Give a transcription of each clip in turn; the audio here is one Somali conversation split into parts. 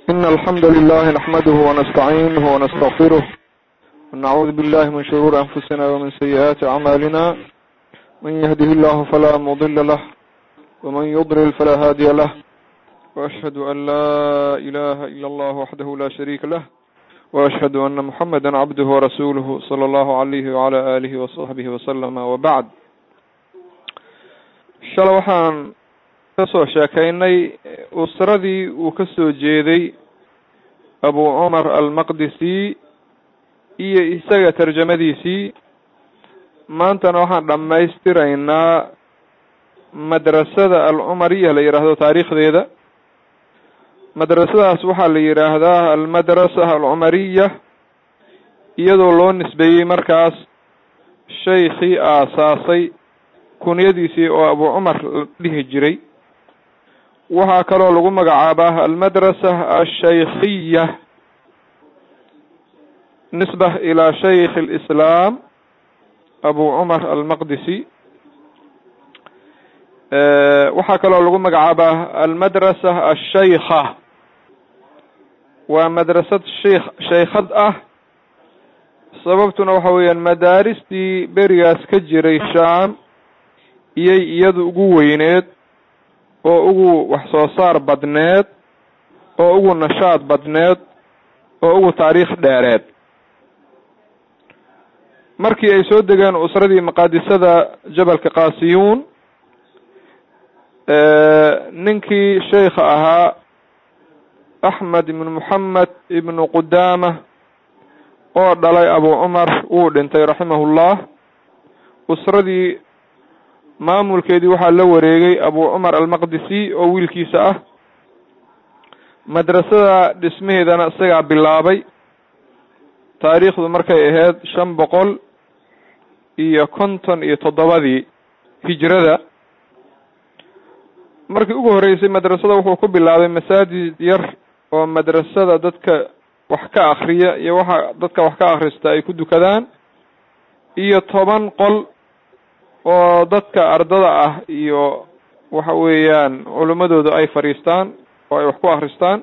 إن الحمد لله نحمده ونستعينه ونستغفره ونعوذ بالله من شرور أنفسنا ومن سيئات أعمالنا من يهده الله فلا مضل له ومن يضلل فلا هادي له وأشهد أن لا إله إلا الله وحده لا شريك له وأشهد أن محمدا عبده ورسوله صلى الله عليه وعلى آله وصحبه وسلم وبعد shala waxaan ka soo sheekaynay usradii uu ka soo jeeday abu cumar almaqdisi iyo isaga tarjamadiisii maantana waxaan dhammaystiraynaa madrasada alcumariya la yidhaahdo taariikhdeeda madrasadaas waxaa la yidhaahdaa almadrasa alcumariya iyadoo loo nisbeeyey markaas shaykhii aasaasay kunyadiisii oo abu cumar la dhihi jiray waxaa kaloo lagu magacaabaa almadrasa alshaykhiya nisba ilaa shaykh alislaam abu cumar almaqdisi waxaa kaloo lagu magacaabaa almadrasa alshaykha waa madrasad sheikh shaykhad ah sababtuna waxa weeyaan madaaristii berigaas ka jiray shaam iyay iyadu ugu weyneed oo ugu wax soo saar badneed oo ugu nashaad badneed oo ugu taariikh dheereed markii ay soo degeen usradii maqaadisada jabalka kaasiyuun ninkii sheikha ahaa axmed ibnu moxamed ibnu qudaama oo dhalay abu cumar wuu dhintay raximahullah usradii maamulkeedii waxaa la wareegay abu cumar almaqdisi oo wiilkiisa ah madrasada dhismaheedana isagaa bilaabay taariikhdu markay ahayd shan boqol iyo konton iyo toddobadii hijrada markii ugu horreysay madrasada wuxuu ku bilaabay masaajid yar oo madrasada dadka wax ka akriya iyo waxa dadka wax ka akhrista ay ku dukadaan iyo toban qol oo dadka ardada ah iyo waxa weeyaan culimadooda ay fadhiistaan oo ay wax ku akristaan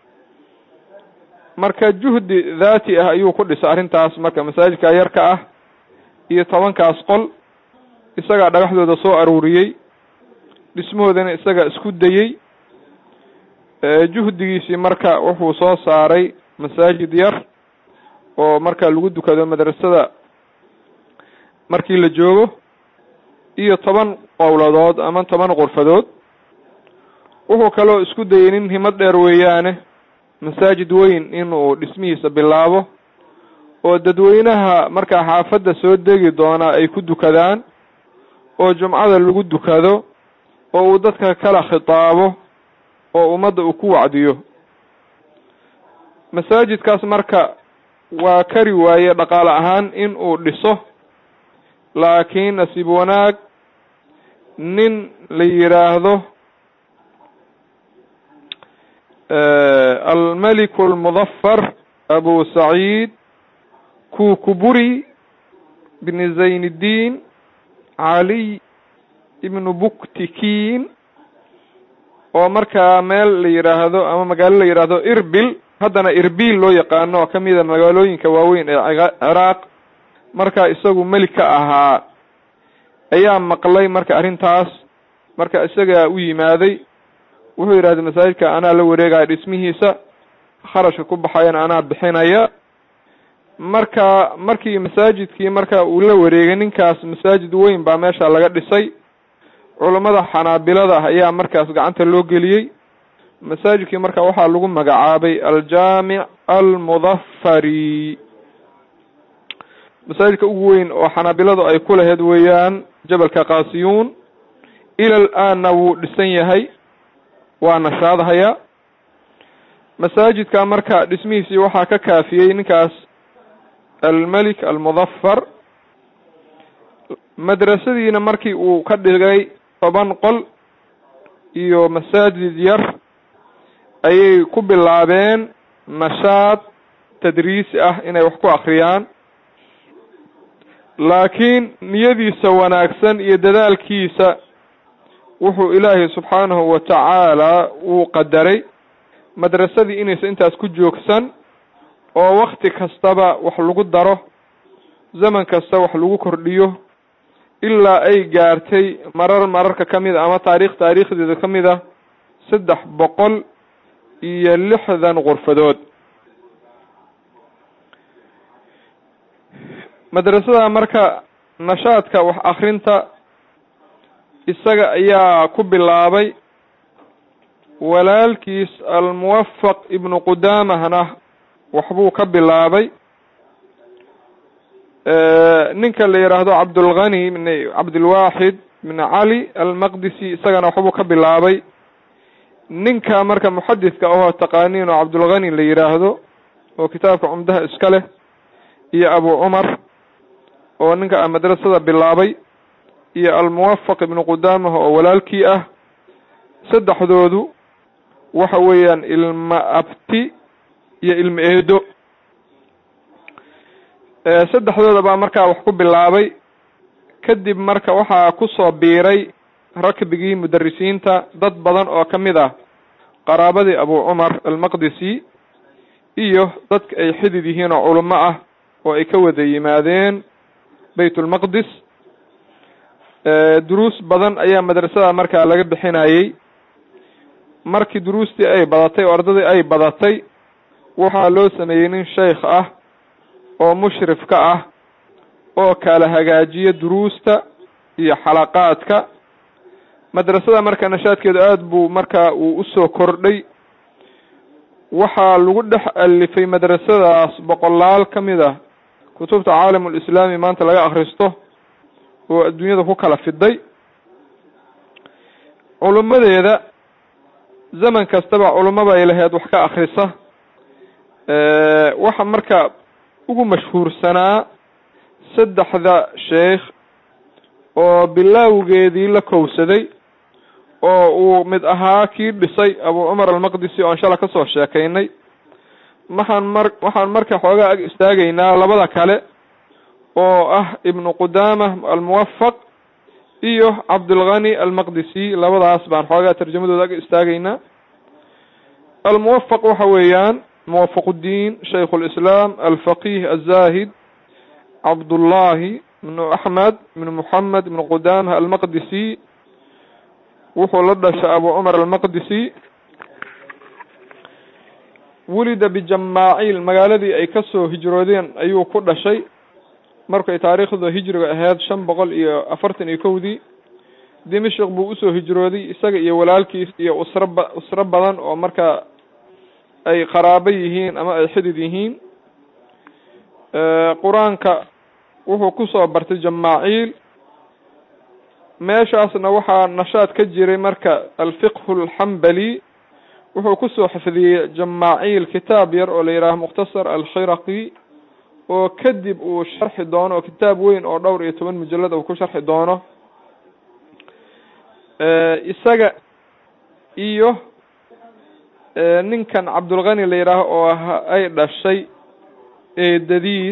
marka juhdi dhaati ah ayuu ku dhisay arrintaas marka masaajidka yarka ah iyo tobankaas qol isagaa dhagaxdooda soo aruuriyey dhismahoodana isagaa isku dayey juhdigiisii marka wuxuu soo saaray masaajid yar oo marka lagu dukado madrasada markii la joogo iyo toban qowladood ama toban qurfadood wuxuu kaloo isku dayay nin himad dheer weeyaane masaajid weyn inuu dhismihiisa bilaabo oo dadweynaha markaa xaafadda soo degi doonaa ay ku dukadaan oo jumcada lagu dukado oo uu dadka kala khitaabo oo ummadda uu ku wacdiyo masaajidkaas marka waa kari waaye dhaqaale ahaan in uu dhiso laakiin nasiib wanaag nin la yidhaahdo almeliku almudafar abu saciid kukuburi bni zayniddiin caliy ibnu buktikiin oo markaa meel la yidhaahdo ama magaalo la yidhaahdo irbil haddana irbil loo yaqaano oo kamida magaalooyinka waaweyn ee ciraaq marka isagu melik ka ahaa ayaa maqlay marka arrintaas marka isagaa u yimaaday wuxuu yidhahday masaajidka anaa la wareegaya dhismihiisa kharashka ku baxayana anaa bixinaya marka markii masaajidkii marka uu la wareegay ninkaas masaajid weyn baa meesha laga dhisay culammada xanaabilada ayaa markaas gacanta loo geliyey masaajidkii marka waxaa lagu magacaabay aljaamic almudafari masaajidka ugu weyn oo xanaabiladu ay ku lahayd weeyaan jabalka kaasiyuun ilal aanna wuu dhisan yahay waa nashaadhayaa masaajidka marka dhismihiisii waxaa ka kaafiyey ninkaas almelik almudafar madrasadiina markii uu ka dhigay toban qol iyo masaajid yar ayay ku bilaabeen nashaad tadriisi ah inay wax ku akriyaan laakiin niyadiisa wanaagsan iyo dadaalkiisa wuxuu ilaahay subxaanahu wa tacaala uu qadaray madrasadii inaysan intaas ku joogsan oo wakti kastaba wax lagu daro zaman kasta wax lagu kordhiyo ilaa ay gaartay marar mararka ka mid a ama taariikh taariikhdeeda ka mid a saddex boqol iyo lixdan qurfadood madrasada marka nashaadka wax akrinta isaga ayaa ku bilaabay walaalkiis almuwafaq ibnu qudaamahna waxbuu ka bilaabay ninka la yidhaahdo cabdulghani bn cabdilwaxid bn cali almaqdisi isagana waxbuu ka bilaabay ninka marka muxadidka ahoo taqaaniin oo cabdulghani la yidhaahdo oo kitaabka cumdaha iska leh iyo abu cumar oo ninka madrasada bilaabay iyo almuwafaq ibnu qudaamah oo walaalkii ah saddexdoodu waxa weeyaan ilma abti iyo ilma eedo saddexdooda baa markaa wax ku bilaabay kadib marka waxaa kusoo biiray rakbigii mudarisiinta dad badan oo ka mid ah qaraabadii abu cumar almaqdisi iyo dadka ay xidid yihiin oo culamo ah oo ay ka wada yimaadeen bayt ulmaqdis duruus badan ayaa madrasada markaa laga bixinayey markii duruustii ay badatay oo ardadii ay badatay waxaa loo sameeyey nin sheikh ah oo mushrif ka ah oo kala hagaajiya duruusta iyo xalaqaadka madrasada marka nashaadkeedu aada buu marka uu usoo kordhay waxaa lagu dhex alifay madrasadaas boqolaal ka mid ah kutubta caalamulislaami maanta laga akristo oo adduunyada ku kala fiday culummadeeda zaman kastaba culumaba ay lahayd wax ka akrisa waxa marka ugu mashhuursanaa saddexda sheikh oo bilaawgeedii la kowsaday oo uu mid ahaa kii dhisay abu cumar almaqdisi oo aan shala kasoo sheekaynay maxaan mar waxaan marka xoogaa ag istaagaynaa labada kale oo ah ibnu qudaama almuwafaq iyo cabdulghani almaqdisi labadaas baan xoogaa tarjamadooda ag istaagaynaa almuwafaq waxa weeyaan muwafaq uddiin shaykh lislaam alfaqih azahid cabdullahi ibnu axmed ibnu moxamed ibnu qudaama almaqdisi wuxuu la dhashay abu cumar almaqdisi wulida bijamaaciil magaaladii ay kasoo hijroodeen ayuu ku dhashay markay taariikhda hijriga ahayd shan boqol iyo afartan iyo kowdii dimashik buu usoo hijrooday isaga iyo walaalkiis iyo usro ba usro badan oo marka ay qaraabo yihiin ama ay xidid yihiin qur-aanka wuxuu kusoo bartay jamaaciil meeshaasna waxaa nashaad ka jiray marka alfiqhu alxambali wuxuu kusoo xifdiyey jamaaciil kitaab yar oo la yidhaaho mukhtasar alkhiraqi oo kadib uu sharxi doono oo kitaab weyn oo dhowr iyo toban mujalad uu ku sharxi doono isaga iyo ninkan cabdulghani la yidhaaho oo ay dhashay eedadiis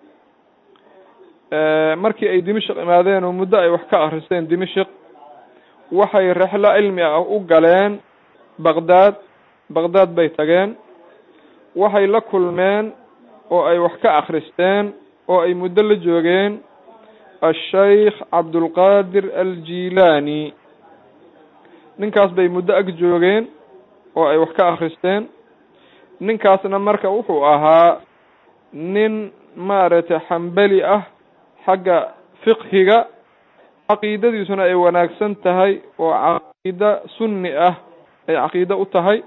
markii ay dimashik imaadeen oo muddo ay wax ka akristeen dimashik waxay rexlo cilmi ah u galeen baqdaad baqdaad bay tageen waxay la kulmeen oo ay wax ka akristeen oo ay muddo la joogeen asheikh cabdulqaadir aljilani ninkaas bay muddo ag joogeen oo ay wax ka akristeen ninkaasna marka wuxuu ahaa nin maaragtay xambali ah xagga fiqhiga caqiidadiisuna ay wanaagsan tahay oo caqiida sunni ah ay caqiide u tahay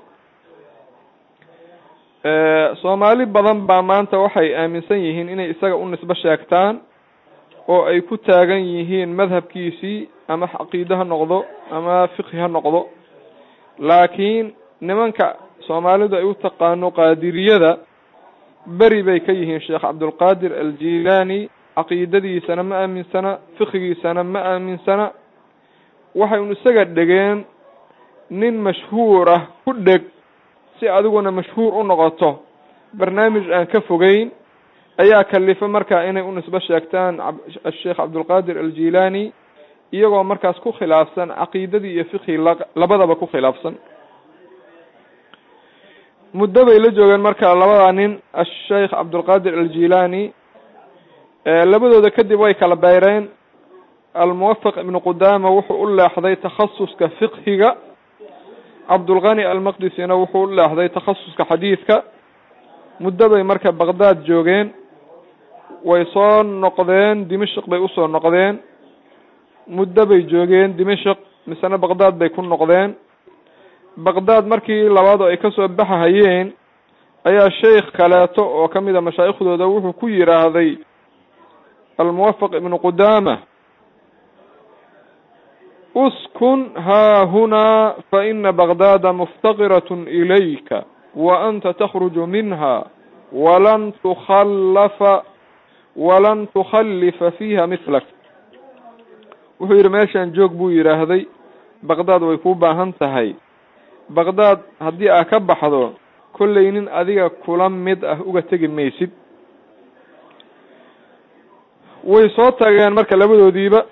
soomaali badan baa maanta waxay aaminsan yihiin inay isaga u nisbo sheegtaan oo ay ku taagan yihiin madhabkiisii ama caqiide ha noqdo ama fiqhi ha noqdo laakiin nimanka soomaalidu ay u taqaano qaadiriyada beri bay ka yihiin sheekh cabdulqaadir aljilani caqiidadiisana ma aaminsana fiqigiisana ma aaminsana waxay un isaga dhegeen nin mashhuur ah ku dheg si adiguna mashhuur u noqoto barnaamij aan ka fogeyn ayaa kalifa marka inay u nisbo sheegtaan asheekh cabdulqaadir aljilani iyagoo markaas ku khilaafsan caqiidadii iyo fiqhi labadaba ku khilaafsan muddo bay la joogeen marka labada nin asheikh cabdulqaadir aljilani labadooda kadib way kala beyreen almuwafaq ibnu qudama wuxuu u leexday takhasuska fiqhiga cabdulqani almaqdisina wuxuu u leexday takhasuska xadiidka muddo bay marka baqdaad joogeen way soo noqdeen dimashik bay usoo noqdeen muddo bay joogeen dimashik misena baqdaad bay ku noqdeen baqdaad markii labaad oo ay kasoo baxahayeen ayaa sheikh kaleeto oo kamid a mashaaikhdooda wuxuu ku yiraahday almuwafaq ibnu qudama uskun haahunaa faina baqdaada muftaqirat ilayka wa anta takhruju minha walan tukhallafa walan tukhallifa fiiha mislak wuxuu yidhi meeshaan joog buu yidhaahday baqdaad way kuu baahan tahay baqdaad haddii aa ka baxdo kollay nin adiga kula mid ah uga tegi maysid way soo tageen marka labadoodiiba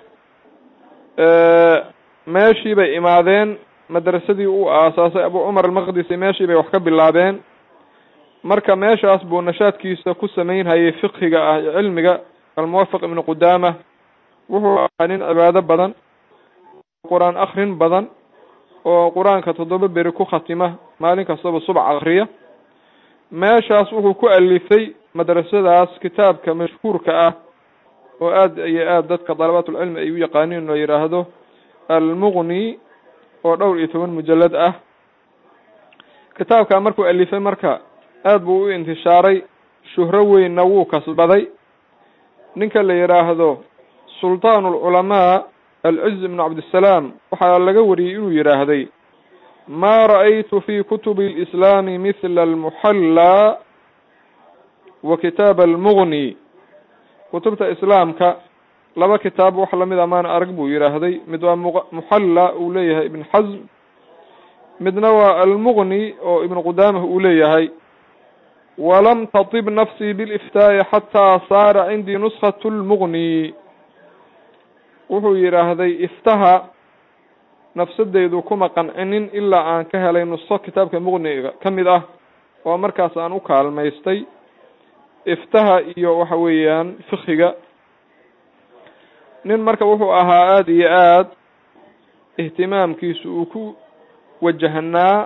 meeshii bay imaadeen madrasadii uu aasaasay abu cumar almaqdisi meeshii bay wax ka bilaabeen marka meeshaas buu nashaadkiisa ku samaynhayay fiqhiga ah cilmiga almuwafaq ibnu qudama wuxuu ahaa nin cibaado badan qur-aan akrin badan oo qur-aanka toddoba beri ku khatima maalin kastaba subax akriya meeshaas wuxuu ku alifay madrasadaas kitaabka mashhuurka ah oo aada iyo aada dadka dalabaatulcilmi ay u yaqaaniin oo yidhaahdo almuqni oo dhowr iyo toban mujalad ah kitaabka markuu alifay marka aada buu u intishaaray shuhro weynna wuu kasbaday ninka la yidhaahdo sultaan alculamaa alciz ibnu cabdisalaam waxaa laga wariyey inuu yidhaahday ma ra'aytu fi kutubi alislaami mithla almuxallaa wa kitaab almuqni kutubta islaamka laba kitaab wax lamid a maana arag buu yidhaahday mid waa muxalla uu leeyahay ibn xasm midna waa almuqni oo ibnu qudamah uu leeyahay walam tatib nafsii biliftaa'i xataa saara cindii nuskatu lmuqni wuxuu yidhaahday iftaha nafsadeydu kuma qancinin ilaa aan ka helay nusko kitaabka muqniga ka mid ah oo markaas aan u kaalmaystay iftaha iyo waxa weeyaan fikiga nin marka wuxuu ahaa aada iyo aad ihtimaamkiisu uu ku wajahnaa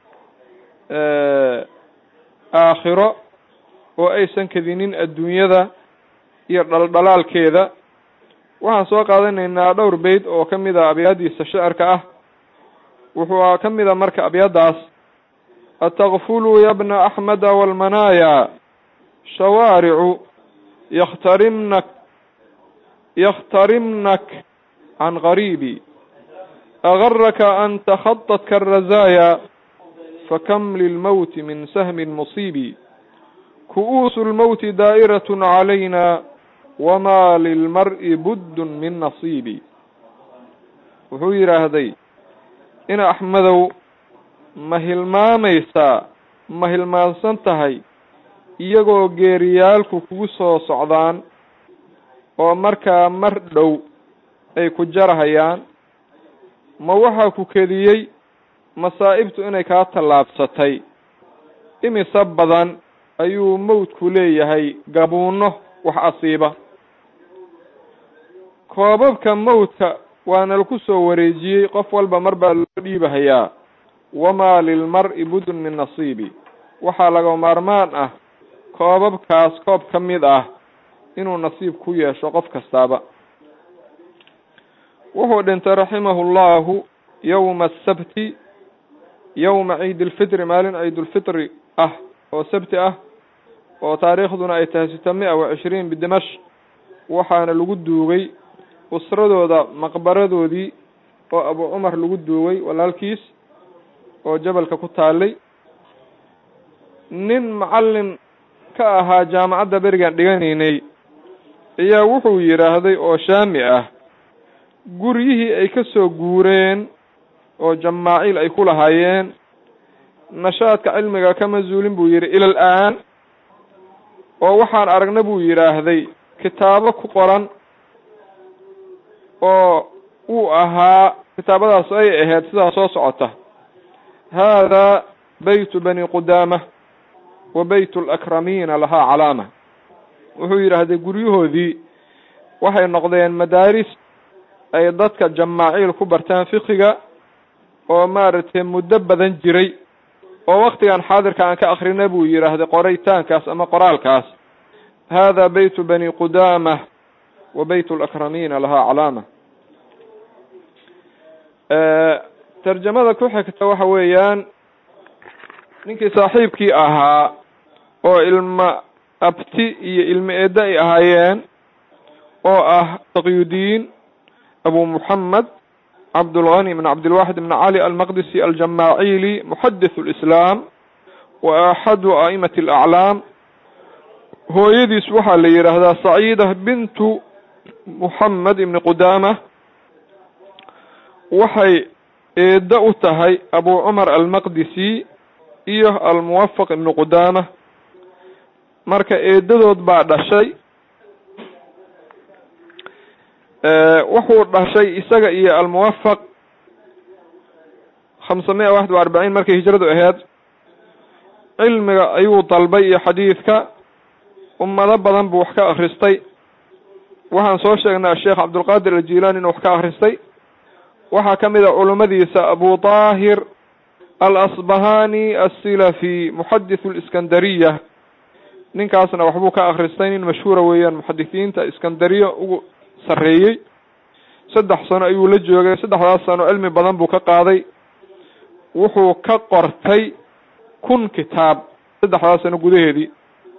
aakhiro oo aysan kadinin adduunyada iyo dhaldhalaalkeeda waxaan soo qaadanaynaa dhowr beyd oo ka mid a abyaadiisa shicirka ah wuxuu ka mid a marka abyadaas atakfulu ya bna axmeda walmanaaya shawaaricu yakhtarimnak yakhtarimnak can qariibi agaraka an takhaطatka arazaaya fakam lilmowti min sahmin musiibi ku'uusu lmowti daa'iraة calayna wama lilmar'i buddun min nasiibi wuxuu yidhaahday in axmedow ma hilmaamaysaa ma hilmaansan tahay iyagoo geeriyaalku kugu soo socdaan oo markaa mar dhow ay ku jarahayaan ma waxaa ku kediyey masaa'ibtu inay kaa tallaabsatay imise badan ayuu mawdku leeyahay gabuunno wax asiiba koobabka mawdka waana laku soo wareejiyey qof walba mar baa loo dhiibahayaa wamaa lilmar'i budun min nasiibi waxaa laga maarmaan ah koobabkaas koob ka mid ah inuu nasiib ku yeesho qof kastaaba wuxuu dhintay raximahu llahu yowma asabti yowma ciid ilfitri maalin ciidulfitri ah oo sabti ah oo taariikhduna ay tahay sita mia wa cishriin bidimash waxaana lagu duugay usradooda maqbaradoodii oo abu cumar lagu duugay walaalkiis oo jabalka ku taalay nin macallin ka ahaa jaamacadda berigaan dhiganaynay ayaa wuxuu yidhaahday oo shaami ah guryihii ay ka soo guureen oo jamaaciil ay ku lahaayeen nashaadka cilmiga kama zuulin buu yidhi ilal aan oo waxaan aragna buu yidhaahday kitaabo ku qoran oo uu ahaa kitaabadaas ay ahayd sidaa soo socota haadaa beytu bani qudaama wa beyt alakramiina lahaa calaama wuxuu yidhaahday guryahoodii waxay noqdeen madaaris ay dadka jamaaciil ku bartaan fiqiga oo maaragtay muddo badan jiray oo waktigan xaadirka aan ka akrina buu yidhaahday qoritaankaas ama qoraalkaas hada beytu bani qudaama wa beyt alakramiina lahaa calaama tarjamada ku xigta waxa weeyaan ninkii saaxiibkii ahaa oo ilma abti iyo ilmo eedda ay ahaayeen oo ah taqyudiin abu muxamed cabdulgani bn cabdilwaxid bn cali almaqdisi aljamaaciili muxadith lislaam wa axadu a'imati alaclaam hooyadiis waxaa la yidhaahdaa saciida bintu muxamed ibni qudaama waxay eedda u tahay abu cumar almaqdisi iyo almuwafaq ibni qudaama marka eedadood baa dhashay wuxuu dhashay isaga iyo almuwafaq khamsa miya waxd wa arbaciin markay hijradu aheyd cilmiga ayuu dalbay iyo xadiidka ummado badan buu wax ka akristay waxaan soo sheegnay asheekh cabdulqaadir aljilaani inuu wax ka akristay waxaa ka mid a culummadiisa abu daahir alasbahani asilafi muxadith liskandariya ninkaasna waxbuu ka akristay nin mashhuura weeyaan muxadisiinta iskandariya ugu sarreeyey saddex sano ayuu la joogay saddexdaas sano cilmi badan buu ka qaaday wuxuu ka qortay kun kitaab saddexdaas sano gudaheedii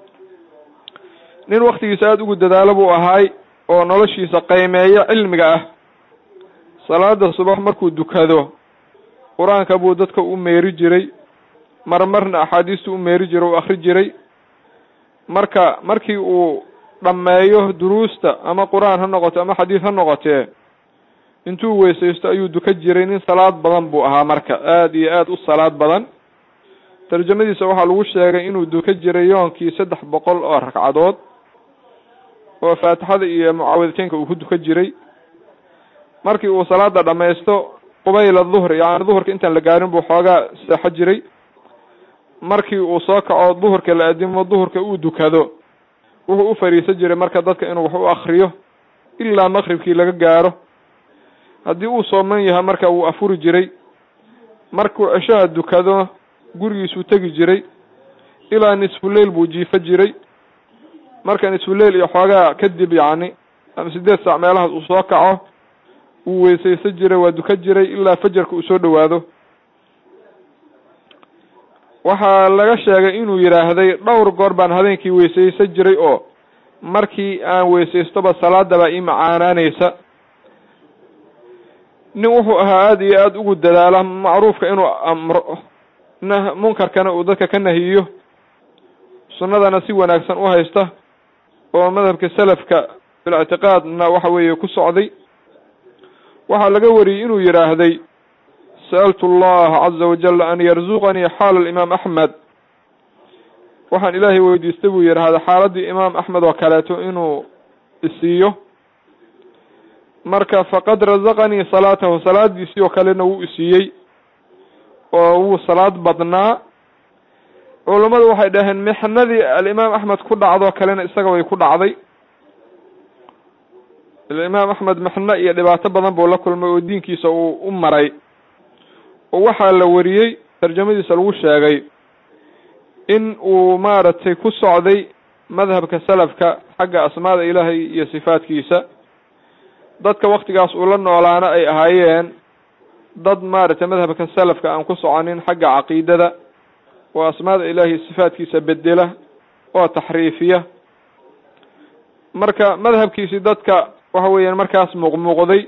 nin waktigiisa aada ugu dadaalo buu ahaay oo noloshiisa qiimeeya cilmiga ah salaada subax markuu dukado qur-aanka buu dadka u meeri jiray marmarna axaadiista u meeri jiray u akri jiray marka markii uu dhammeeyo duruusta ama qur-aan ha noqoto ama xadiid ha noqotee intuu weysaysto ayuu duka jiray nin salaad badan buu ahaa marka aada iyo aada u salaad badan tarjamadiisa waxaa lagu sheegay inuu duka jiray yoonkii saddex boqol oo ragcadood oo faatixada iyo mucaawidateynka uu ku duka jiray markii uu salaada dhamaysto qubayla duhri yani duhurka intaan la gaarin buu xoogaa seexo jiray markii uu soo kaco duhurka la adimo duhurka uu dukado wuxuu u fariisan jiray marka dadka inuu wax u akriyo ilaa maqribkii laga gaaro haddii uu sooman yahay marka wuu afuri jiray markuu ceshaha dukado gurigiisuu tegi jiray ilaa nisfuleil buu jiifo jiray marka nisfuleil iyo xoogaa kadib yacni ama sideed saac meelahaas uu soo kaco wuu weysaysan jiray waa duka jiray ilaa fajarka uu soo dhowaado waxaa laga sheegay inuu yidhaahday dhowr goor baan habeenkii weysaysan jiray oo markii aan weysaystoba salaadabaa ii macaanaaneysa nin wuxuu ahaa aada iyo aada ugu dadaala macruufka inuu amro n munkarkana uu dadka ka nahiyo sunnadana si wanaagsan u haysta oo madhabka salafka bilictiqaadna waxa weeye ku socday waxaa laga wariyey inuu yidhaahday sa'altu allaha caza wajal an yarzuqanii xaala alimaam axmed waxaan ilaahay weydiistay buu yidhaahda xaaladii imaam axmed oo kaleeto inuu isiiyo marka faqad razaqanii salaatahu salaadiisii oo kalena wuu isiiyey oo wuu salaad badnaa culummadu waxay dhaheen mixnadii alimaam axmed ku dhacdoo kalena isaga way ku dhacday imaam axmed mixno iyo dhibaato badan buu la kulmay oo diinkiisa uu u maray oo waxaa la wariyey tarjamadiisa lagu sheegay in uu maaragtay ku socday madhabka salafka xagga asmaada ilaahay iyo sifaadkiisa dadka waktigaas uu la noolaana ay ahaayeen dad maaragtay madhabka salafka aan ku soconin xagga caqiidada oo asmaada ilaahay sifaadkiisa bedela oo taxriifiya marka madhabkiisi dadka waxa weeyaan markaas muuqmuuqday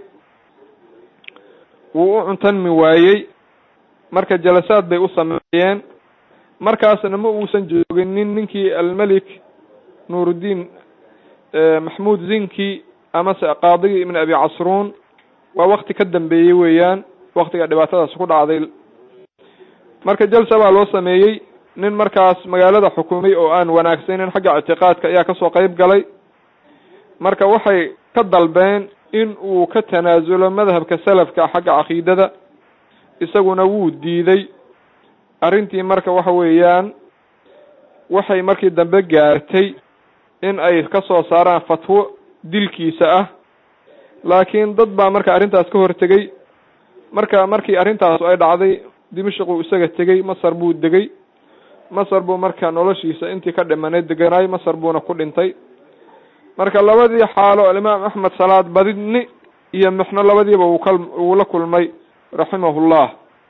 wuu u cuntanmi waayey marka jalasaad bay u sameeyeen markaasna ma uusan jooginin ninkii almelik nuuruddiin maxmuud zinki amase qaadigii ibn abi casruun waa wakti ka dambeeyey weeyaan waktiga dhibaatadaas ku dhacday marka jalsa baa loo sameeyey nin markaas magaalada xukumay oo aan wanaagsanin xagga ictiqaadka ayaa kasoo qeyb galay marka waxay ka dalbeen in uu ka tanaasulo madhabka salafka xagga caqiidada isaguna wuu diiday arrintii marka waxa weeyaan waxay markii dambe gaartay in ay ka soo saaraan fatwo dilkiisa ah laakiin dad baa marka arrintaas ka hortegey marka markii arrintaasu ay dhacday dimashquu isaga tegey masar buu degay masar buu marka noloshiisa intii ka dhimanay deganaay masar buuna ku dhintay marka labadii xaalo alimaam axmed salaad badidni iyo mixno labadiiba uu ka uu la kulmay raximahullah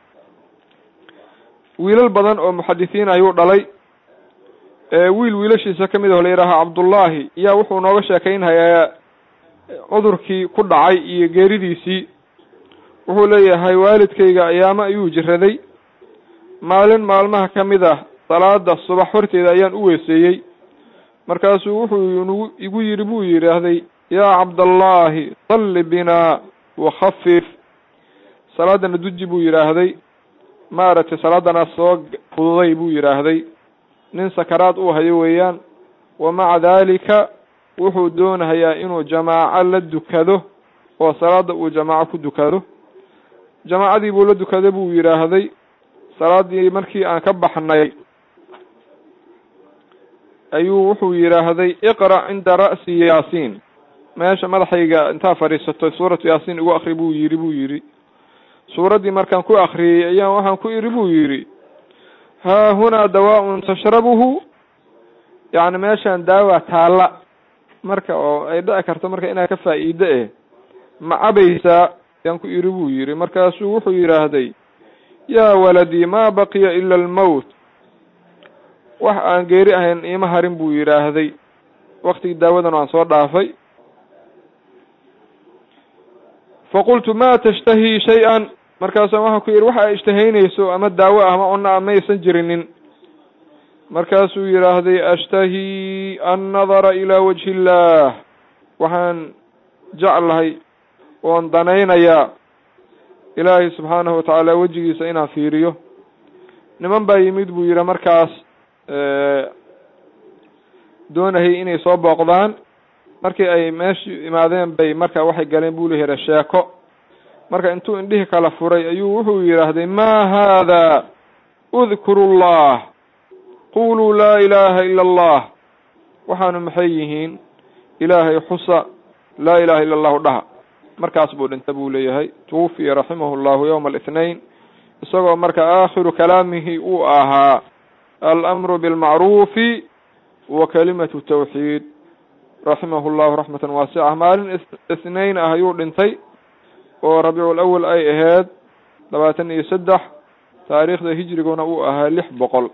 wiilal badan oo muxadisiin ayuu dhalay wiil wiilashiisa kamid aho la yidhaaha cabdullaahi yaa wuxuu nooga sheekeynhayaa cudurkii ku dhacay iyo geeridiisii wuxuu leeyahay waalidkayga ayaamo ayuu jiraday maalin maalmaha kamid ah salaada subax horteeda ayaan u weeseeyey markaasuu wuxuu igu yidhi buu yidhaahday yaa cabdallaahi salli binaa wakhafif salaadana duji buu yidhaahday maaragtay salaadana soo fududay buu yidhaahday nin sakaraad uu hayo weeyaan wa maca daalika wuxuu doonahayaa inuu jamaaco la dukado oo salaada uu jamaaco ku dukado jamaacadii buu la dukaday buu yidhaahday salaadii markii aan ka baxnay ayuu wuxuu yidhaahday iqra' cinda ra'si yaasiin meesha madaxayga intaa fadhiisato suuratu yaasiin igu akri buu yidhi buu yidhi suuraddii markaan ku akriyey ayaan waxaan ku idhi buu yidhi haa hunaa dawaa-un tashrabuhu yacni meeshaan daawa taalla marka oo ay dhici karto marka inaad ka faa'iide eh ma cabaysaa ayaan ku idhi buu yidhi markaasuu wuxuu yidhaahday yaa waladii maa baqiya ila almowt wax aan geeri ahayn iima harin buu yidhaahday waktigii daawadan aan soo dhaafay faqultu ma tashtahii shay-an markaasa waxaan ku yidhi waxa ay ishtahaynayso ama daawo ah ama cunno ah maysan jirinin markaasuu yidhaahday ashtahii annadara ilaa wajhi illaah waxaan jeclahay oon danaynayaa ilaahay subxaanahu watacaala wejigiisa inaan fiiriyo niman baa yimid buu yidhi markaas doonayay inay soo booqdaan markii ay meeshii imaadeen bay marka waxay galeen buu lehi sheeko marka intuu indhihii kala furay ayuu wuxuu yidhaahday ma haada udkuru llah quluu laa ilaaha ila allah waxaanu maxay yihiin ilaahay xusa laa ilaha ila allahu dhaha markaas buu dhinta buu leeyahay twufiya raximahu llahu yowma alithnain isagoo marka aakhiru kalaamihi uu ahaa alamru bilmacruufi wa kalimatu tawxiid raximahu llahu raxmatan waasica maalin ithnain ah ayuu dhintay oo rabiicul awal ay ahayd labaatan iyo saddex taariikhda hijriguna uu ahaa lix boqol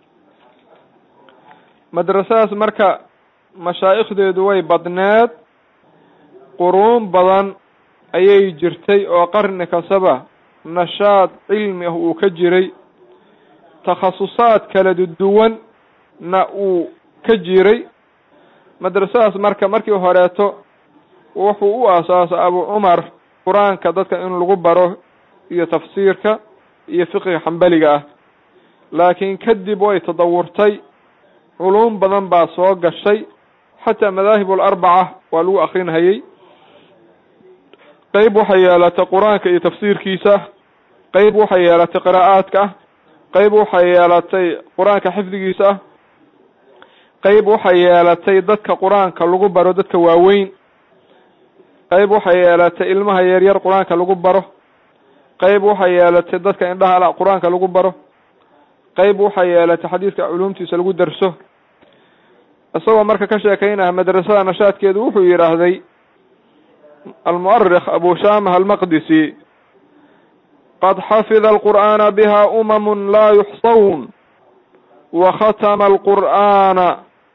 madrasadaas marka mashaa'ikhdeedu way badneed quruun badan ayay jirtay oo qarni kastaba nashaad cilmi ah uu ka jiray takhasusaad kala duwan na uu ka jiray madrasadaas marka markii horeeto wuxuu u aasaasay abu cumar qur-aanka dadka in lagu baro iyo tafsiirka iyo fiqiga xambaliga ah laakiin kadib way tadawurtay culuum badan baa soo gashay xataa madaahib alarbaca waa lagu akrinhayey qeyb waxay yeelatay qur-aanka iyo tafsiirkiisa qeyb waxay yeelatay qiraa'aadka ah qeyb waxay yeelatay qur-aanka xifdigiisa ah qeyb waxay yeelatay dadka qur-aanka lagu baro dadka waaweyn qeyb waxay yeelatay ilmaha yaryar qur-aanka lagu baro qeyb waxay yeelatay dadka indhaha la qur-aanka lagu baro qeyb waxay yeelatay xadiidka culuumtiisa lagu darso isagoo marka ka sheekeynaya madrasada nashaadkeedu wuxuu yidhaahday almu'arikh abu shamah almaqdisi qad xafida alqur'aana biha umamun laa yuxsawn wa khatama alqur'aana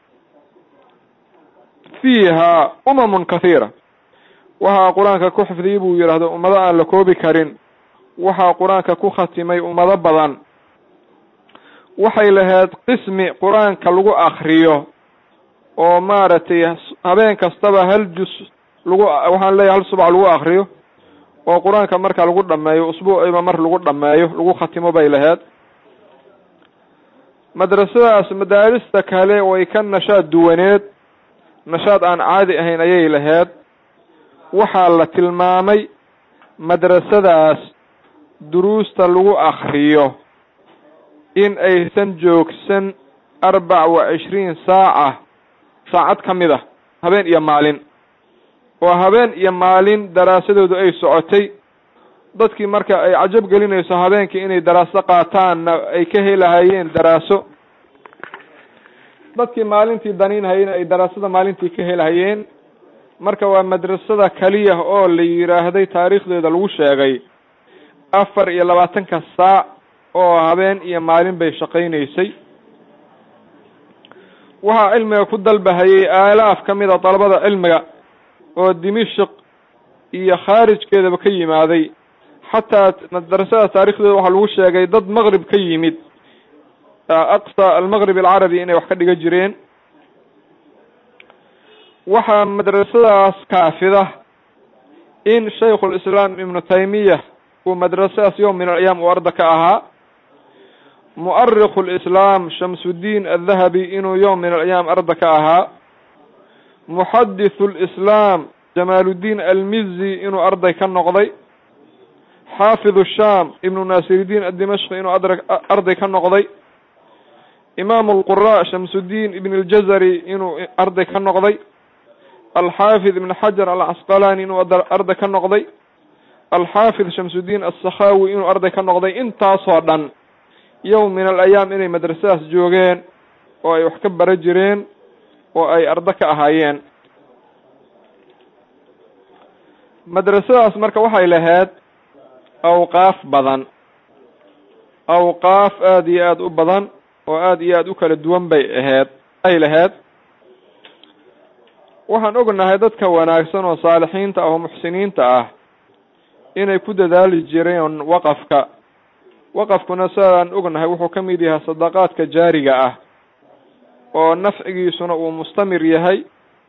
fiiha umamun kathiira waxaa qur-aanka ku xifdiyey buu yidhaahdo ummado aan la koobi karin waxaa qur-aanka ku khatimay ummado badan waxay lahayd qismi qur-aanka lagu akriyo oo maaragtay habeen kastaba hal jus lagu waxaan leeyahay hal subax lagu akriyo oo qur-aanka marka lagu dhameeyo usbuuciba mar lagu dhameeyo lagu khatimo bay lahayd madrasadaas madaarista kale way ka nashaad duwaneed nashaad aan caadi ahayn ayay lahayd waxaa la tilmaamay madrasadaas duruusta lagu akriyo in aysan joogsan arbac wa cishriin saaca saacad ka mid ah habeen iyo maalin oo habeen iyo maalin daraasadoodu ay socotay dadkii marka ay cajab gelinayso habeenkii inay daraaso qaataanna ay ka helahayeen daraaso dadkii maalintii daniinhayena ay daraasada maalintii ka helahayeen marka waa madrasada keliya oo la yidhaahday taariikhdeeda lagu sheegay afar iyo labaatanka saac oo habeen iyo maalin bay shaqaynaysay waxaa cilmiga ku dalbahayay aalaaf ka mid a dalabada cilmiga oo dimishik iyo khaarijkeedaba ka yimaaday xataa madrasada taarikhdeeda waxaa lagu sheegay dad maqrib ka yimid aqsa almaqrib alcarabi inay wax ka dhiga jireen waxaa madrasadaas kaafida in shaykhulislaam ibnu taymiya uu madrasadaas yowm min alayaam uu arda ka ahaa mu'arikhu lislaam shamsuddiin addahabi inuu yowm min alayaam arda ka ahaa muxadithu lislaam jamaaluddiin almizi inuu arday ka noqday xaafidu shaam ibnu naasiridiin addimashqi inuu arday ka noqday imaamu alqura shamsuddiin ibn aljazari inuu arday ka noqday alxaafid ibn xajar alcasqalani inuu arday ka noqday alxaafid shamsuddiin asakhawi inuu arday ka noqday intaasoo dhan yowm min alayaam inay madrasadaas joogeen oo ay wax ka bara jireen oo ay ardo ka ahaayeen madrasadaas marka waxay lahayd awqaaf badan awqaaf aada iyo aada u badan oo aada iyo aada u kala duwan bay ahayd ay lahayd waxaan ognahay dadka wanaagsan oo saalixiinta ah oo muxsiniinta ah inay ku dadaali jireen waqafka waqafkuna sidaan ognahay wuxuu ka mid yahay sadaqaadka jaariga ah oo nafcigiisuna uu mustamir yahay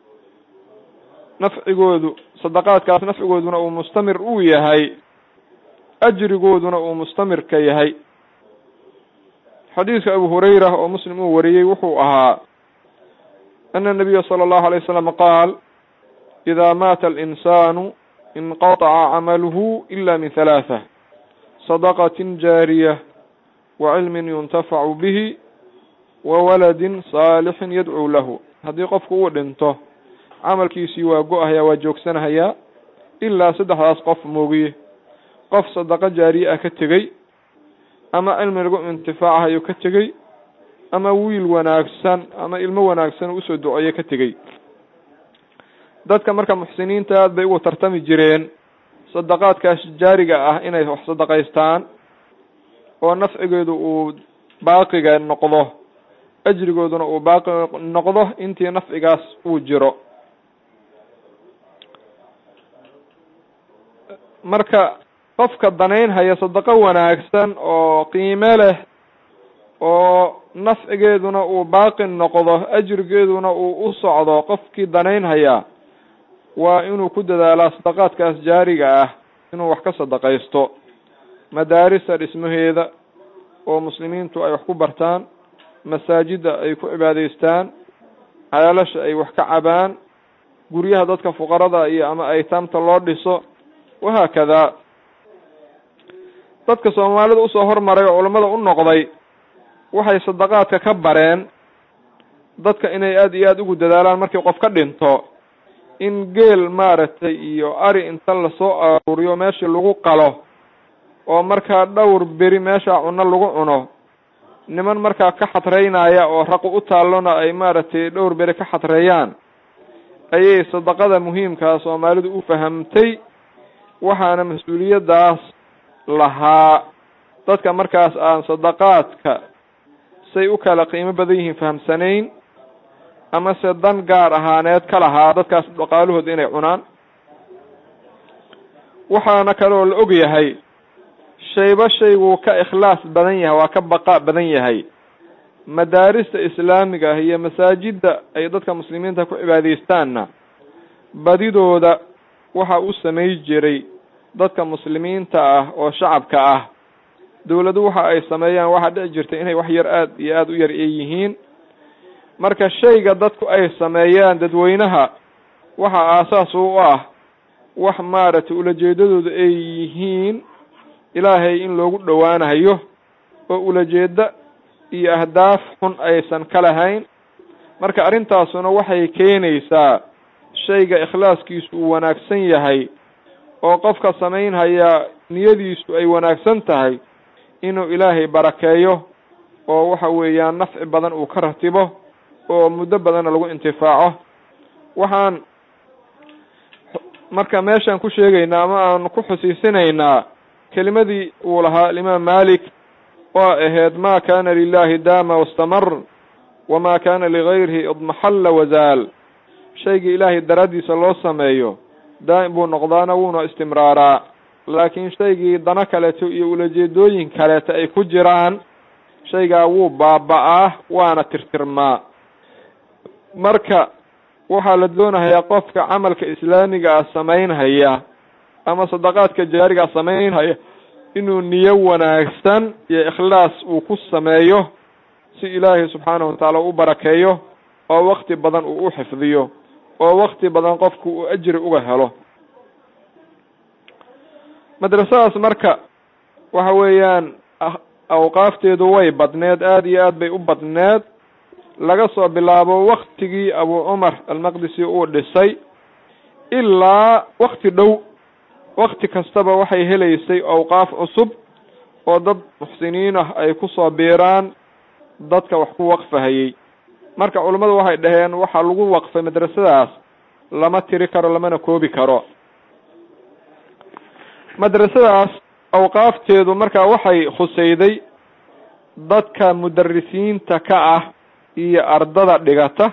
nafcigoodu sadaqaadkaas nafcigooduna uu mustamir uu yahay ajrigooduna uu mustamirka yahay xadiidka abu hurayra oo muslim uu wariyey wuxuu ahaa ana nabiya sala allahu alay wasalam qaal idaa maata alinsanu inqataca camaluhu ila min halaatha sadaqatin jaariya wa cilmin yuntafacu bihi wa waladin saalixin yadcuu lahu haddii qofku uu dhinto camalkiisii waa go-ahayaa waa joogsanahayaa ilaa saddexdaas qof moogiye qof sadaqo jaariye ah ka tegey ama cilmi lagu intifaacahayo ka tegey ama wiil wanaagsan ama ilmo wanaagsan usoo duceeye ka tegey dadka marka muxsiniinta aad bay ugu tartami jireen sadaqaadkaas jaariga ah inay wax sadaqaystaan oo nafcigeedu uu baaqiga noqdo ajrigooduna uu baaqi noqdo intii nafcigaas uu jiro marka qofka danaynhaya sadaqo wanaagsan oo qiime leh oo nafcigeeduna uu baaqi noqdo ajrigeeduna uu u socdo qofkii danaynhaya waa inuu ku dadaalaa sadaqaadkaas jaariga ah inuu wax ka sadaqaysto madaarista dhismaheeda oo muslimiintu ay wax ku bartaan masaajidda ay ku cibaadaystaan ceelasha ay wax ka cabaan guryaha dadka fuqarada iyo ama aytaamta loo dhiso wahaakadaa dadka soomaalida usoo hormaray oo culammada u noqday waxay sadaqaadka ka bareen dadka inay aada iyo aada ugu dadaalaan markii qof ka dhinto in geel maaragtay iyo ari inta lasoo aruuriyo meeshii lagu qalo oo markaa dhowr beri meeshaa cuno lagu cuno niman markaa ka xadreynaya oo raqu u taallona ay maaragtay dhowr beri ka xadreeyaan ayay sadaqada muhiimkaa soomaalidu u fahamtay waxaana mas-uuliyaddaas lahaa dadka markaas aan sadaqaadka say u kala qiimo badan yihiin fahamsanayn ama se dan gaar ahaaneed ka lahaa dadkaas dhaqaalahooda inay cunaan waxaana kaloo la og yahay shayba shayguu ka ikhlaas badan yahay waa ka baqa badan yahay madaarista islaamiga ah iyo masaajidda ay dadka muslimiinta ku cibaadaystaanna badidooda waxa u samay jiray dadka muslimiinta ah oo shacabka ah dawladu waxa ay sameeyaan waxaa dhici jirta inay wax yar aada iyo aada u yar ay yihiin marka shayga dadku ay sameeyaan dadweynaha waxa aasaas u ah wax maaragtay ulajeedadooda ay yihiin ilaahay in loogu dhowaanayo oo ulajeeda iyo ahdaaf xun aysan ka lahayn marka arrintaasuna waxay keenaysaa shayga ikhlaaskiisu uu wanaagsan yahay oo qofka samaynhaya niyadiisu ay wanaagsan tahay inuu ilaahay barakeeyo oo waxa weeyaan nafci badan uu ka ratibo oo muddo badanna lagu intifaaco waxaan marka meeshaan ku sheegaynaa ama aan ku xusiisinaynaa kelimadii uu lahaa alimaam malik oo ahayd ma kana lilahi daama wastamar wama kana ligayrihi idmaxalla wazaal shaygii ilaahay daraaddiisa loo sameeyo daa'im buu noqdaana wuuna istimraaraa laakiin shaygii dano kaleeto iyo ulajeedooyin kaleeto ay ku jiraan shaygaa wuu baaba-aa waana tirtirmaa marka waxaa la doonahayaa qofka camalka islaamiga ah samaynhaya ama sadaqaadka jaariga samaynhaya inuu niyo wanaagsan iyo ikhlaas uu ku sameeyo si ilaahay subxaanahu watacaala u barakeeyo oo wakti badan uu u xifdiyo oo wakti badan qofku uu ajri uga helo madrasadaas marka waxa weeyaan awqaafteedu way badneed aada iyo aad bay u badneed laga soo bilaabo waktigii abu cumar almaqdisi uu dhisay ilaa wakti dhow wakti kastaba waxay helaysay awqaaf cusub oo dad muxsiniin ah ay kusoo biiraan dadka wax ku waqfahayey marka culummadu waxay dhaheen waxaa lagu waqfay madrasadaas lama tiri karo lamana koobi karo madrasadaas awqaafteedu marka waxay khusayday dadka mudarisiinta ka ah iyo ardada dhigata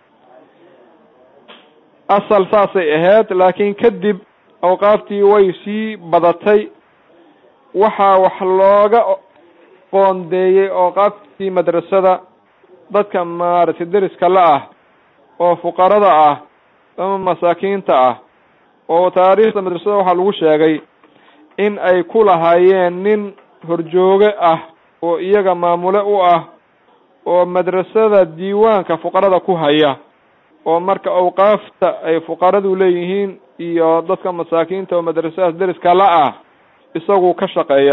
asal saasay ahayd laakiin kadib awqaaftii way sii badatay waxaa wax looga qoondeeyey awqaaftii madrasada dadka maaragtay deriska la ah oo fuqarada ah ama masaakiinta ah oo taariikhda madrasada waxaa lagu sheegay in ay ku lahaayeen nin horjooge ah oo iyaga maamule u ah oo madrasada diiwaanka fuqarada ku haya oo marka awqaafta ay fuqaradu leeyihiin iyo dadka masaakiinta oo madrasadaas deriska la ah isagu ka shaqeeya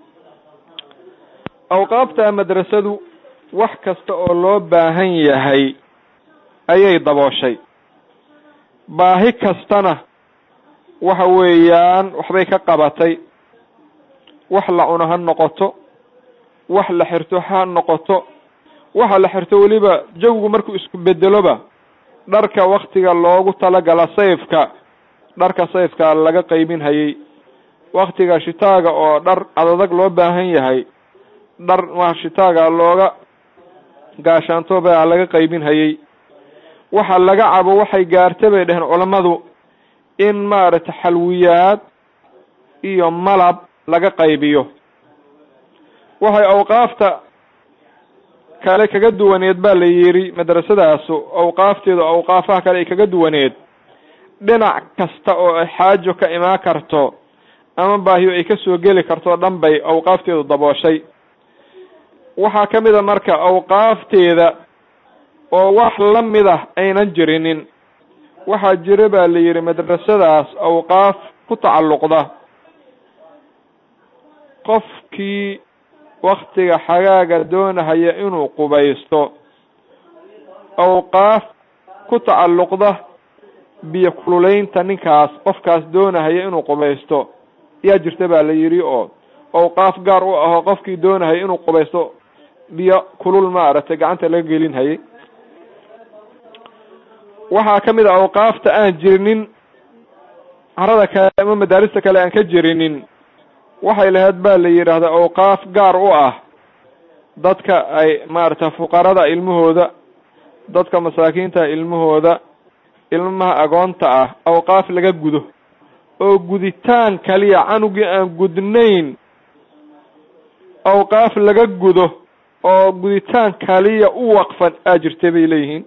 awqaafta madrasadu wax kasta oo loo baahan yahay ayay dabooshay baahi kastana waxa weeyaan waxbay ka qabatay wax la cuno ha noqoto wax la xirto ha noqoto waxa la xirto weliba jawgu markuu isku bedeloba dharka waktiga loogu talagala sayfka dharka sayfka laga qaybin hayay waktiga shitaaga oo dhar cadadag loo baahan yahay dhar ma shitaaga looga gaashaanto baa laga qaybin hayay waxa laga cabo waxay gaarta bay dheheen culammadu in maaragtay xalwiyaad iyo malab laga qaybiyo waxay awqaafta kale kaga duwaneed baa la yidhi madrasadaasu awqaafteedu awqaafaha kale ay kaga duwaneed dhinac kasta oo ay xaajo ka imaan karto ama baahiyo ay kasoo geli karto dhan bay awqaafteedu dabooshay waxaa ka mid a marka awqaafteeda oo wax la mid ah aynan jirinin waxaa jira baa la yidhi madrasadaas awqaaf ku tacalluqda qofkii waktiga xagaaga doonahaya inuu qubaysto awqaaf ku tacalluqda biyo kululaynta ninkaas qofkaas doonahaya inuu qubaysto yaa jirta baa la yidhi oo awqaaf gaar u ahoo qofkii doonahaya inuu qubaysto biyo kulul maaragtay gacanta laga gelin hayay waxaa ka mid a awqaafta aan jirinin carada kale ama madaarista kale aan ka jirinin waxay lahayd baa la yidhaahdaa awqaaf gaar u ah dadka ay maaragtay fuqarada ilmahooda dadka masaakiinta ilmahooda ilmaha agoonta ah awqaaf laga gudo oo guditaan kaliya canugii aan gudnayn awqaaf laga gudo oo guditaan kaliya u waqfan aa jirtay bay leeyihiin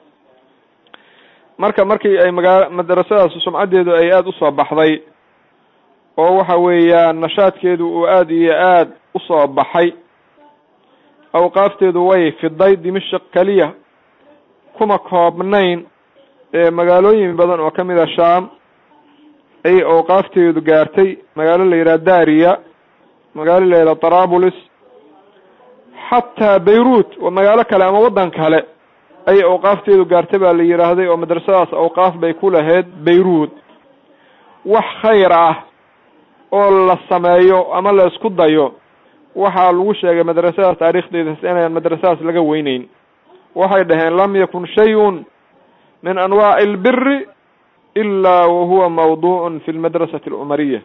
marka markii ay magaa madrasadaas sumcaddeedu ay aada usoo baxday oo waxa weeyaan nashaadkeedu uu aada iyo aada usoo baxay awqaafteedu way fiday dimashik keliya kuma koobnayn ee magaalooyin badan oo kamid a sham ayay awqaafteedu gaartay magaalo la yidhaha daria magaalo la yidhaha tarabulis xataa bayruut oo magaalo kale ama waddan kale ayay awqaafteedu gaartay baa la yidhaahday oo madrasadaas awqaaf bay ku lahayd bayruut wax khayr ah oo la sameeyo ama la isku dayo waxaa lagu sheegay madrasadaas taariikhdeedas inaan madrasadaas laga weyneyn waxay dhaheen lam yakun shay-un min anwaaci albiri ilaa wahuwa mawduucun fi lmadrasati alcumariya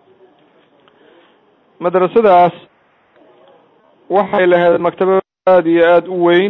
madrasadaas waxay lahayd maktaba aada iyo aada u weyn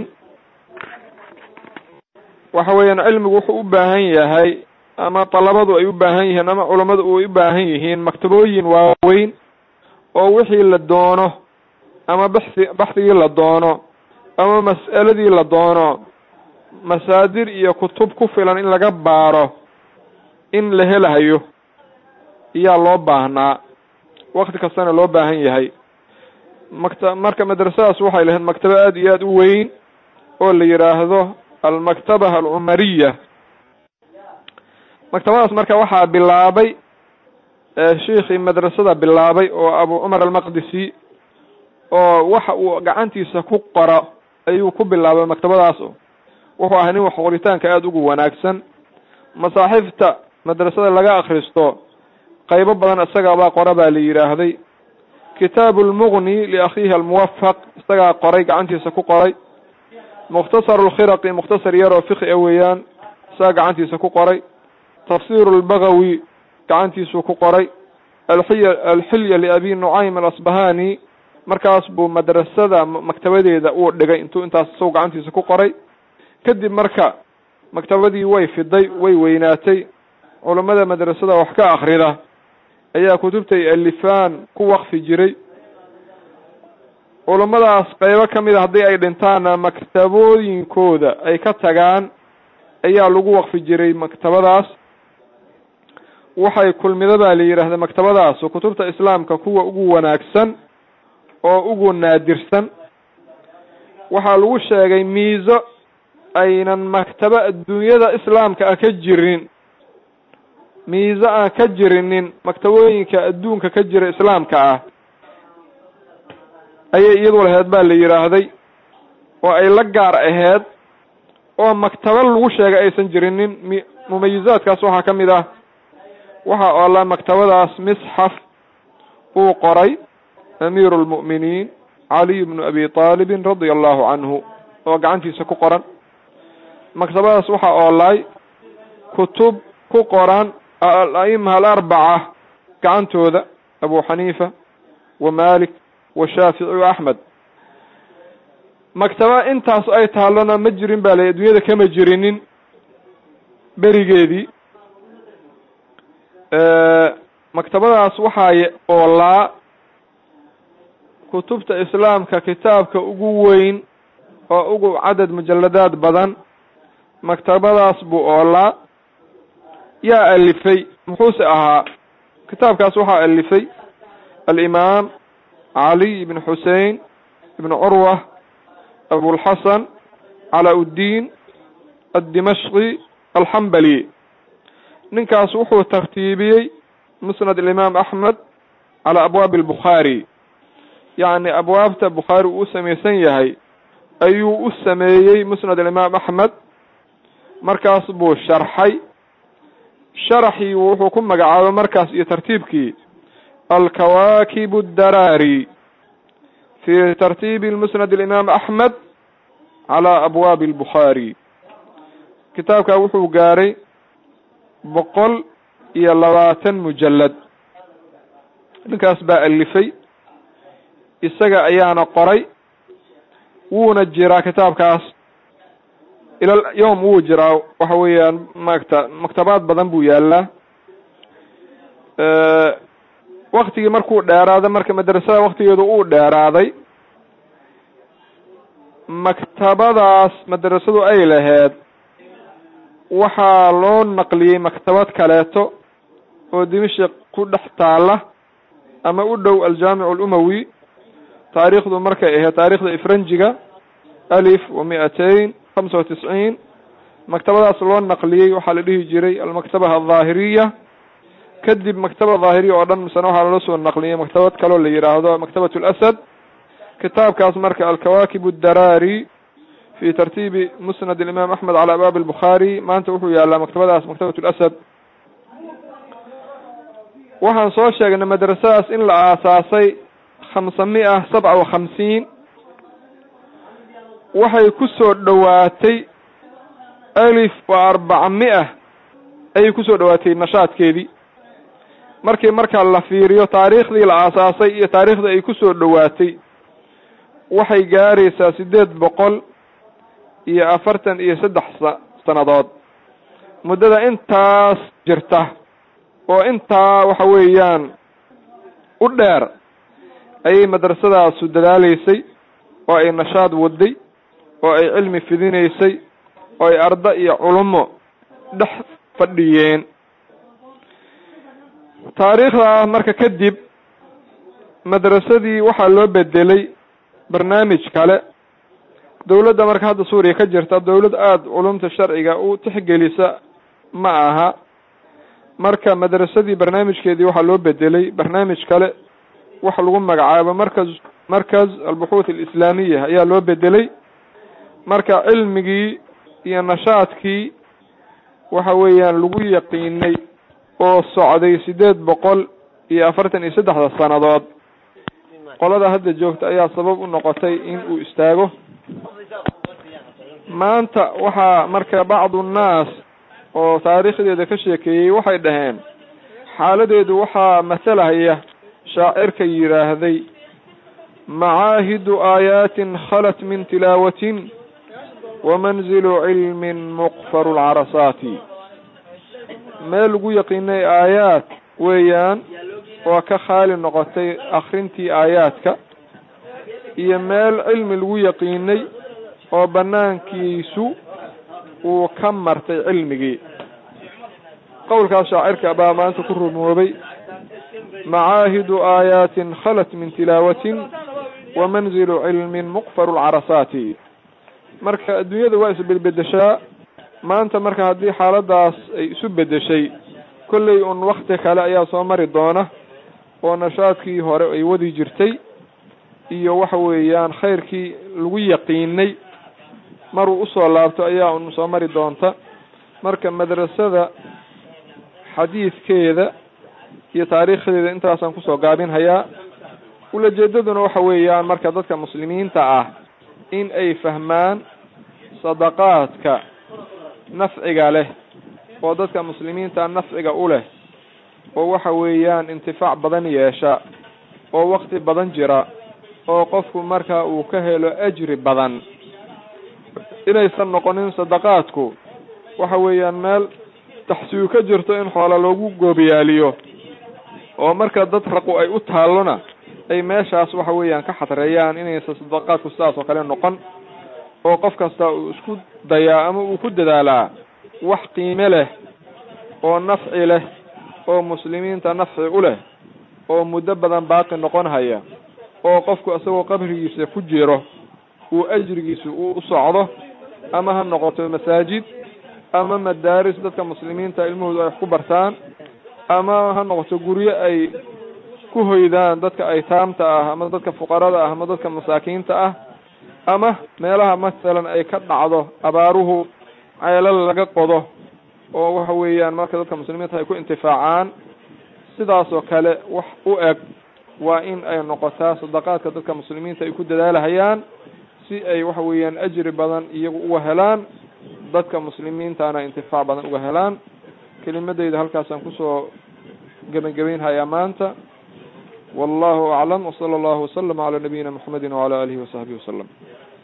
waxa weeyaan cilmigu wuxuu u baahan yahay ama dalabadu ay u baahan yihiin ama culammadu ay u baahan yihiin maktabooyin waaweyn oo wixii la doono ama baxi baxdigii la doono ama mas'aladii la doono masaadir iyo kutub ku filan in laga baaro in la helahayo iyaa loo baahnaa wakti kastana loo baahan yahay makta marka madrasadaas waxay lahayd maktabo aada iyo aada u weyn oo la yidhaahdo almaktaba alcumariya maktabadaas marka waxaa bilaabay shiikhii madrasada bilaabay oo abu cumar almaqdisi oo waxa uu gacantiisa ku qoro ayuu ku bilaabay maktabadaas wuxuu ahay nin wax qoritaanka aada ugu wanaagsan masaaxiifta madrasada laga akristo qaybo badan isagaabaa qora baa la yidhaahday kitaabu lmuqni liakhiihi almuwafaq isagaa qoray gacantiisa ku qoray mukhtasaru lkhiraqi mukhtasar yar oo fiqi a weeyaan isagaa gacantiisa ku qoray tafsiru lbagawi gacantiisuu ku qoray alxiya alxilya liabi nucaym alasbahani markaas buu madrasada maktabadeeda uu dhigay intuu intaas isagu gacantiisa ku qoray kadib marka maktabadii way fiday way weynaatay culammada madrasada wax ka akrida ayaa kutubtay alifaan ku waqfi jiray culammadaas qeybo ka mid a haddii ay dhintaanna maktabooyinkooda ay ka tagaan ayaa lagu waqfi jiray maktabadaas waxay kulmida baa la yidhaahda maktabadaas oo kutubta islaamka kuwa ugu wanaagsan oo ugu naadirsan waxaa lagu sheegay miiso aynan maktabo adduunyada islaamka ah ka jirin miiso aan ka jirinin maktabooyinka adduunka ka jira islaamka ah ayay iyadu laheyd baa la yidhaahday oo ay la gaar aheyd oo maktabo lagu sheegay aysan jirinin m mumayizaadkaas waxaa ka mid ah waxa oola maktabadaas misxaf uu qoray amiiru lmu'miniin caliy bnu abi taalibin radia allahu canhu oo gacantiisa ku qoran maktabadaas waxaa oolaay kutub ku qoran al-a'ima alarbaca gacantooda abu xaniifa wa malik wa shaafici wa axmed maktaba intaas ay taallona ma jirin ba la adduunyada kama jirinin berigeedii maktabadaas waxaa oolaa kutubta islaamka kitaabka ugu weyn oo ugu cadad mujaladaad badan maktabadaas buu oolaa yaa alifay muxuuse ahaa kitaabkaas waxaa alifay alimaam caliy ibn xusein ibn curwa abulxasan calaa uddiin addimashqi alxambali ninkaas wuxuu tartiibiyey musnad alimaam axmed calaa abwaabi albukhaari yacni abwaabta bukhaari uu u samaysan yahay ayuu u sameeyey musnad alimaam axmed markaas buu sharxay sharaxii wuxuu ku magacaabay markaas iyo tartiibkii alkawaakib addaraari fi tartiibi musnad alimaam axmed calaa abwaabi albukhaari kitaabkaa wuxuu gaaray boqol iyo labaatan mujalad ninkaas baa alifay isaga ayaana qoray wuuna jiraa kitaabkaas ilal yowm wuu jiraa waxa weeyaan maagta maktabaad badan buu yaalaa waktigii markuu dheeraaday marka madrasada waktigeedu uu dheeraaday maktabadaas madrasadu ay laheyd waxaa loo naqliyey maktabad kaleeto oo dimashik ku dhex taala ama u dhow aljaamic alumawi taariikhdu markay ahayd taarikhda ifranjiga alif wa mi-atain hamsa wa tisciin maktabadaas loo naqliyey waxaa la dhihi jiray almaktaba aldaahiriya kadib maktaba daahiriya oo dhan misena waxaa loola soo naqliyey maktabad kaloo la yidhaahdo maktabat lasad kitaabkaas marka alkawaakib addaraari fi tartiibi musnad alimaam axmed cala abaabi albukhaari maanta wuxuu yaalaa maktabadaas maktabat lasad waxaan soo sheegnay madrasadaas in la aasaasay khamsa mia sabca wa khamsiin waxay ku soo dhowaatay alif wa arbaca mia ayay kusoo dhowaatay nashaadkeedii markii markaa la fiiriyo taariikhdii la aasaasay iyo taariikhdii ay kusoo dhowaatay waxay gaaraysaa siddeed boqol iyo afartan iyo saddex sa sannadood muddada intaas jirta oo intaa waxa weeyaan u dheer ayay madrasadaasu dadaaleysay oo ay nashaad waday oo ay cilmi fidinaysay oo ay arda iyo culumo dhex fadhiyeen taariikhdaa marka kadib madrasadii waxaa loo bedelay barnaamij kale dawladda marka hadda suuriya ka jirta dawlad aada culumta sharciga u tixgelisa ma aha marka madrasadii barnaamijkeedii waxaa loo bedelay barnaamij kale waxa lagu magacaabo markaz markaz albuxuuth alislaamiya ayaa loo bedelay marka cilmigii iyo nashaadkii waxa weeyaan lagu yaqiinay oo socday siddeed boqol iyo afartan iyo saddexda sannadood qolada hadda joogta ayaa sabab u noqotay in uu istaago maanta waxaa marka bacdu nnaas oo taariikhdeeda ka sheekeeyey waxay dhaheen xaaladeedu waxaa masalahaya shaacirka yidhaahday macaahidu aayaatin khalat min tilaawatin wamanzilu cilmin muqfaru lcarasaati meel lagu yaqiinay aayaad weeyaan oo ka khaali noqotay akrintii aayaadka iyo meel cilmi lagu yaqiinay oo banaankiisu uu ka martay cilmigii qowlkaas shaacirka baa maanta ku rumoobay macaahidu aayaatin khalat min tilaawatin wamanzilu cilmin muqfaru lcarasaati marka adduunyada waa isbedbedeshaa maanta marka haddii xaaladaas ay isu bedeshay kolley un wakti kale ayaa soo mari doona oo nashaadkii hore ay wadi jirtay iyo waxa weeyaan khayrkii lagu yaqiinay maruu usoo laabto ayaa un soo mari doonta marka madrasada xadiidkeeda iyo taariikhdeeda intaasaan kusoo gaabinhayaa ulajeedaduna waxa weeyaan marka dadka muslimiinta ah in ay fahmaan sadaqaadka nafciga leh oo dadka muslimiinta nafciga u leh oo waxa weeyaan intifaac badan yeesha oo wakti badan jira oo qofku marka uu ka helo ajri badan inaysan noqonin sadaqaadku waxa weeyaan meel taxsiyu ka jirto in xoola loogu goobiyaaliyo oo marka dad raqu ay u taallona ay meeshaas waxa weeyaan ka xadreeyaan inaysan sadaqaadku sidaas oo kale noqon oo qof kasta uu isku dayaa ama uu ku dadaalaa wax qiime leh oo nafci leh oo muslimiinta nafci u leh oo muddo badan baaqi noqon haya oo qofku isagoo qabrigiisa ku jiro uu ajrigiisa uu u socdo ama ha noqoto masaajid ama madaaris dadka muslimiinta ilmahoodu ay wax ku bartaan ama ha noqoto guryo ay ku hoydaan dadka aytaamta ah ama dadka fuqarada ah ama dadka masaakiinta ah ama meelaha masalan ay ka dhacdo abaaruhu ceelal laga qodo oo waxa weeyaan marka dadka muslimiinta ay ku intifaacaan sidaas oo kale wax u eg waa in ay noqotaa sadaqaadka dadka muslimiinta ay ku dadaalahayaan si ay waxa weeyaan ajri badan iyagu uga helaan dadka muslimiintana intifaac badan uga helaan kelimadeyda halkaasaan kusoo gebangebaynhayaa maanta wallahu aclam wsala allahu waslama cala nabiyina mxamedi wacala alihi wasaxbihi wasalam